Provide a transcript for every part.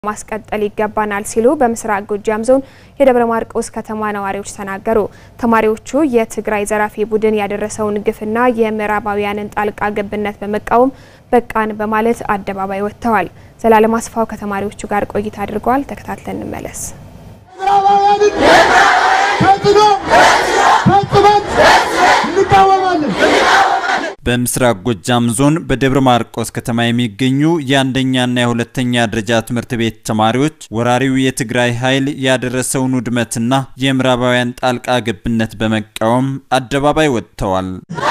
ማስቀጠል ይገባናል ሲሉ በምስራቅ ጎጃም ዞን የደብረ ማርቆስ ከተማ ነዋሪዎች ተናገሩ። ተማሪዎቹ የትግራይ ዘራፊ ቡድን ያደረሰውን ግፍና የምዕራባውያንን ጣልቃ ገብነት በመቃወም በቃን በማለት አደባባይ ወጥተዋል። ዘላለም አስፋው ከተማሪዎቹ ጋር ቆይታ አድርገዋል። ተከታትለን እንመለስ። በምስራቅ ጎጃም ዞን በደብረ ማርቆስ ከተማ የሚገኙ የአንደኛና የሁለተኛ ደረጃ ትምህርት ቤት ተማሪዎች ወራሪው የትግራይ ኃይል ያደረሰውን ውድመትና የምዕራባውያን ጣልቃ ገብነት በመቃወም አደባባይ ወጥተዋል።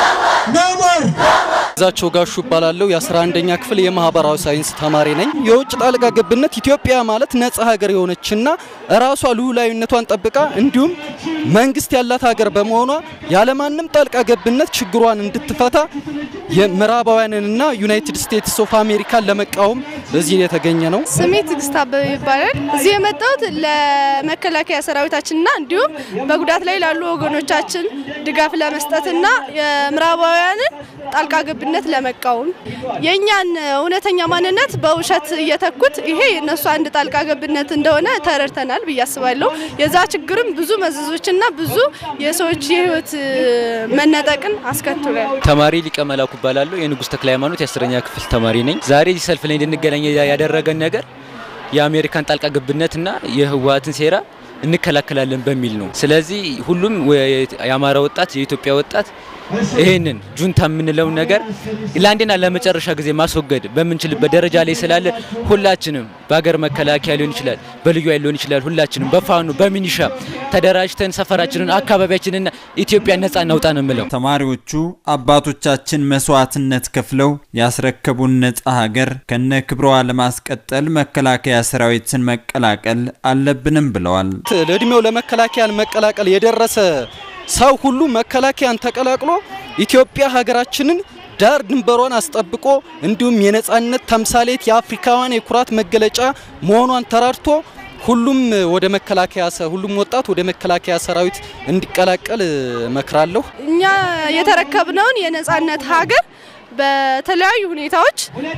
ዛቸው ጋሹ እባላለሁ። የ11ኛ ክፍል የማህበራዊ ሳይንስ ተማሪ ነኝ። የውጭ ጣልቃ ገብነት ኢትዮጵያ ማለት ነጻ ሀገር የሆነችና ራሷ ልዑላዊነቷን ጠብቃ እንዲሁም መንግስት ያላት ሀገር በመሆኗ ያለማንም ጣልቃ ገብነት ችግሯን እንድትፈታ የምዕራባውያንንና ዩናይትድ ስቴትስ ኦፍ አሜሪካን ለመቃወም እዚህ የተገኘ ነው። ስሜ ትግስት አበበ ይባላል። እዚህ የመጣሁት ለመከላከያ ሰራዊታችንና እንዲሁም በጉዳት ላይ ላሉ ወገኖቻችን ድጋፍ ለመስጠትና የምዕራባውያንን ጣልቃ ገብነት ለመቃወም የእኛን እውነተኛ ማንነት በውሸት እየተኩት ይሄ የእነሱ አንድ ጣልቃ ገብነት እንደሆነ ተረድተናል ብዬ አስባለሁ። የዛ ችግርም ብዙ መዘዞችና ብዙ የሰዎች የህይወት መነጠቅን አስከትሏል። ተማሪ ሊቀ መላኩ እባላለሁ። የንጉሥ ተክለ ሃይማኖት የአስረኛ ክፍል ተማሪ ነኝ። ዛሬ እዚህ ሰልፍ ላይ እንድንገናኝ ያደረገን ነገር የአሜሪካን ጣልቃ ገብነትና የህወሀትን ሴራ እንከላከላለን በሚል ነው። ስለዚህ ሁሉም የአማራ ወጣት የኢትዮጵያ ወጣት ይህንን ጁንታ የምንለውን ነገር ለአንዴና ለመጨረሻ ጊዜ ማስወገድ በምንችልበት ደረጃ ላይ ስላለ ሁላችንም በሀገር መከላከያ ሊሆን ይችላል፣ በልዩ ኃይል ሊሆን ይችላል። ሁላችንም በፋኑ በሚኒሻ ተደራጅተን ሰፈራችንን አካባቢያችንና ኢትዮጵያ ነጻ እናውጣ ነው የምለው። ተማሪዎቹ አባቶቻችን መስዋዕትነት ከፍለው ያስረከቡን ነጻ ሀገር ከነ ክብሯ ለማስቀጠል መከላከያ ሰራዊትን መቀላቀል አለብንም ብለዋል። ለእድሜው ለመከላከያን መቀላቀል የደረሰ ሰው ሁሉ መከላከያን ተቀላቅሎ ኢትዮጵያ ሀገራችንን ዳር ድንበሯን አስጠብቆ እንዲሁም የነጻነት ተምሳሌት የአፍሪካውያን የኩራት መገለጫ መሆኗን ተራድቶ ሁሉም ወደ መከላከያ ሁሉም ወጣት ወደ መከላከያ ሰራዊት እንዲቀላቀል እመክራለሁ። እኛ የተረከብነውን የነጻነት ሀገር በተለያዩ ሁኔታዎች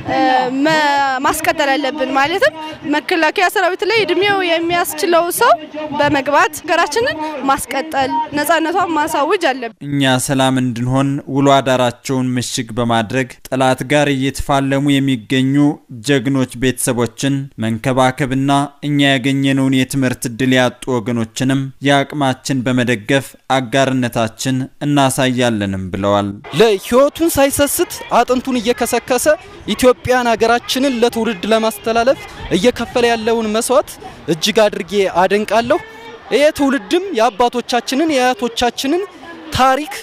ማስቀጠል አለብን። ማለትም መከላከያ ሰራዊት ላይ እድሜው የሚያስችለው ሰው በመግባት ሀገራችንን ማስቀጠል ነጻነቷን ማሳወጅ አለብን። እኛ ሰላም እንድንሆን ውሎ አዳራቸውን ምሽግ በማድረግ ጠላት ጋር እየተፋለሙ የሚገኙ ጀግኖች ቤተሰቦችን መንከባከብና እኛ ያገኘነውን የትምህርት እድል ያጡ ወገኖችንም የአቅማችን በመደገፍ አጋርነታችን እናሳያለንም ብለዋል። ለህይወቱን ሳይሰስት አጥንቱን እየከሰከሰ ኢትዮጵያን ሀገራችንን ለትውልድ ለማስተላለፍ እየከፈለ ያለውን መስዋዕት እጅግ አድርጌ አደንቃለሁ። ይህ ትውልድም የአባቶቻችንን የአያቶቻችንን ታሪክ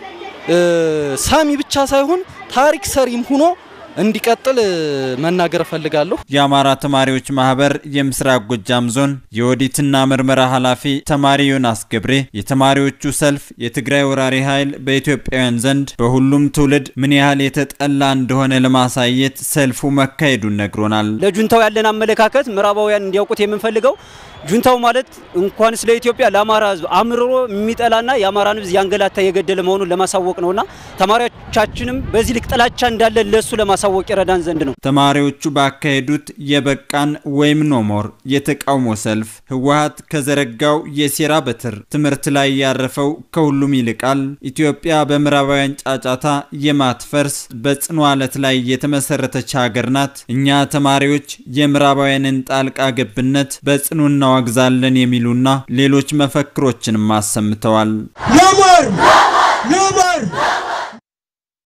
ሳሚ ብቻ ሳይሆን ታሪክ ሰሪም ሆኖ እንዲቀጥል መናገር እፈልጋለሁ። የአማራ ተማሪዎች ማህበር የምስራቅ ጎጃም ዞን የኦዲትና ምርመራ ኃላፊ ተማሪ ዮናስ ገብሬ የተማሪዎቹ ሰልፍ የትግራይ ወራሪ ኃይል በኢትዮጵያውያን ዘንድ በሁሉም ትውልድ ምን ያህል የተጠላ እንደሆነ ለማሳየት ሰልፉ መካሄዱን ነግሮናል። ለጁንታው ያለን አመለካከት ምዕራባውያን እንዲያውቁት የምንፈልገው ጁንታው ማለት እንኳን ስለ ኢትዮጵያ ለአማራ ሕዝብ አምርሮ የሚጠላና የአማራን ሕዝብ ያንገላታ የገደለ መሆኑን ለማሳወቅ ነውና ተማሪዎቻችንም በዚህ ልክ ጥላቻ እንዳለ ለሱ ለማሳወቅ ይረዳን ዘንድ ነው። ተማሪዎቹ ባካሄዱት የበቃን ወይም ኖሞር የተቃውሞ ሰልፍ ህወሀት ከዘረጋው የሴራ በትር ትምህርት ላይ ያረፈው ከሁሉም ይልቃል፣ ኢትዮጵያ በምዕራባውያን ጫጫታ የማትፈርስ በጽኑ አለት ላይ የተመሰረተች ሀገር ናት፣ እኛ ተማሪዎች የምዕራባውያንን ጣልቃ ገብነት በጽኑ እናዋግዛለን የሚሉና ሌሎች መፈክሮችንም አሰምተዋል።